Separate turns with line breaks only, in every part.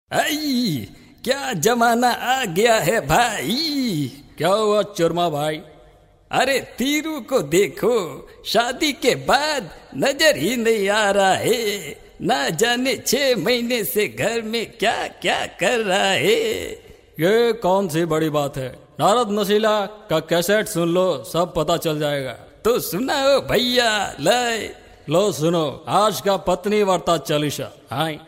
आई क्या जमाना आ गया है भाई
क्या हुआ चुरमा भाई
अरे तीरू को देखो शादी के बाद नजर ही नहीं आ रहा है ना जाने छह महीने से घर में क्या क्या कर रहा है
ये कौन सी बड़ी बात है नारद नशीला का कैसेट सुन लो सब पता चल जाएगा
तो सुनाओ भैया लय
लो सुनो आज का पत्नी वार्ता चालीसा हाय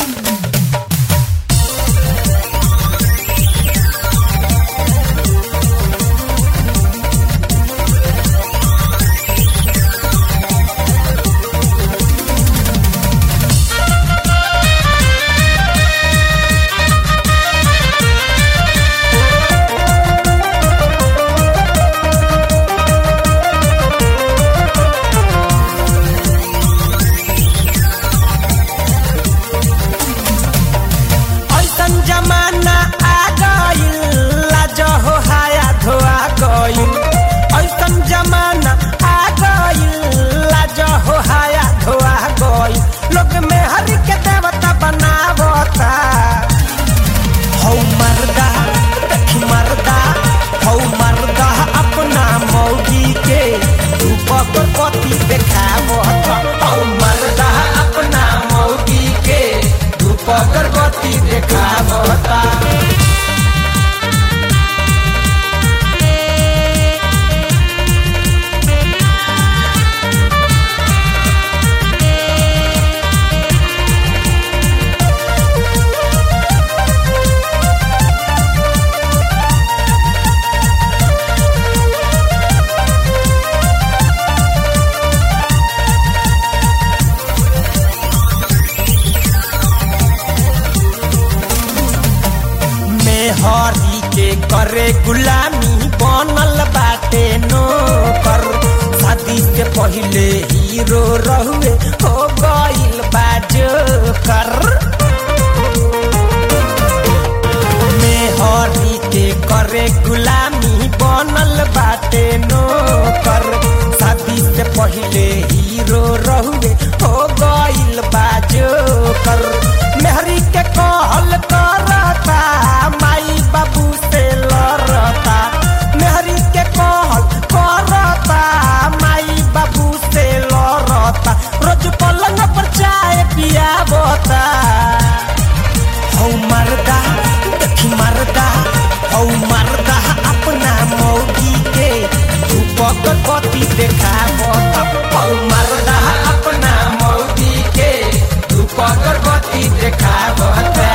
ऐसन जमाना आ गइल लाज हो हाया धोआ गइल ऐसन जमाना आ गइल लाज हो हाया धोआ गइल लोग में हरि के देवता बनावता हौ मर्दा देखी मर्दा हौ मर्दा अपना मौगी के रूपक पति देखावता हौ मर्दा अपना मौगी के रूपक गति देखावता मेहरी के करे गुलामी बनल बाटे नौकर शादी से पहिले हीरो रहुए हो गइल बाजोकर मेहरी के करे गुलामी बनल बाटे नौकर शादी से पहिले हीरो रहुए हो गइल बाजोकर मेहरी के कहल करता माई बाबू से लड़ता मेहरी के कहल करता माई बाबू से लड़ता रोज पलंग पर चाय पियाबता हौ मर्दा देखी मर्दा हौ मर्दा अपना मौगी के रूपक गति देखावता हौ मर्दा अपना मौगी के रूपक गति देखावता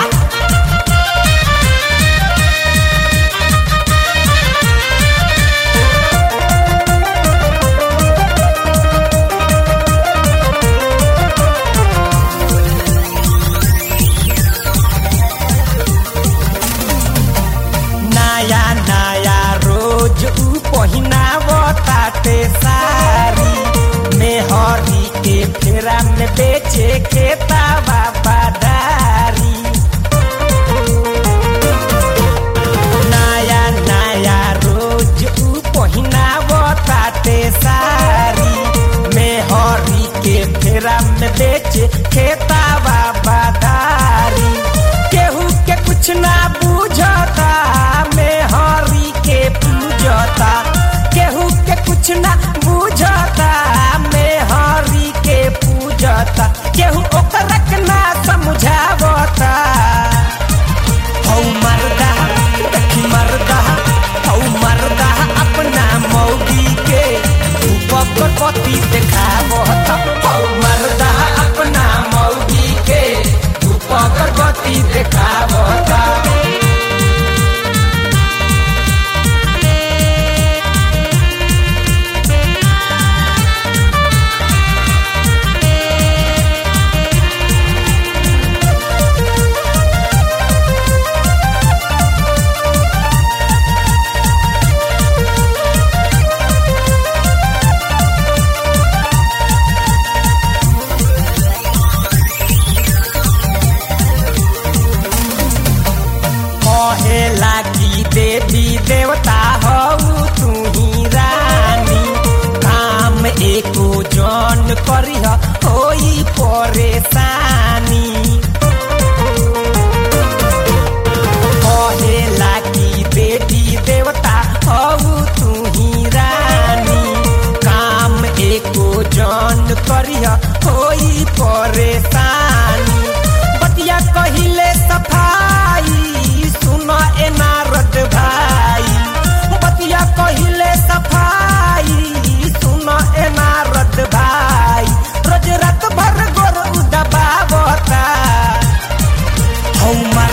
नया नया रोज ऊ पहिनावताते सारी मेहरी के फेरा में बेचे के तावा बादारी नया नया रोज ऊ पहिनावताते सारी मेहरी के फेरा में बेचे खेतावा बादारी केहू के कुछ ना बुझता मेहरी के पूजता केहू के कुछ ना बुझता मेहरी के पूजता केहू ओकरा के ना समझावता हौ मर्दा देखी मर्दा हौ मर्दा अपना मौगी के रूपक पति देखावता हौ मर्दा अपना मौगी के रूपक गति देखावता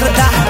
गर्दा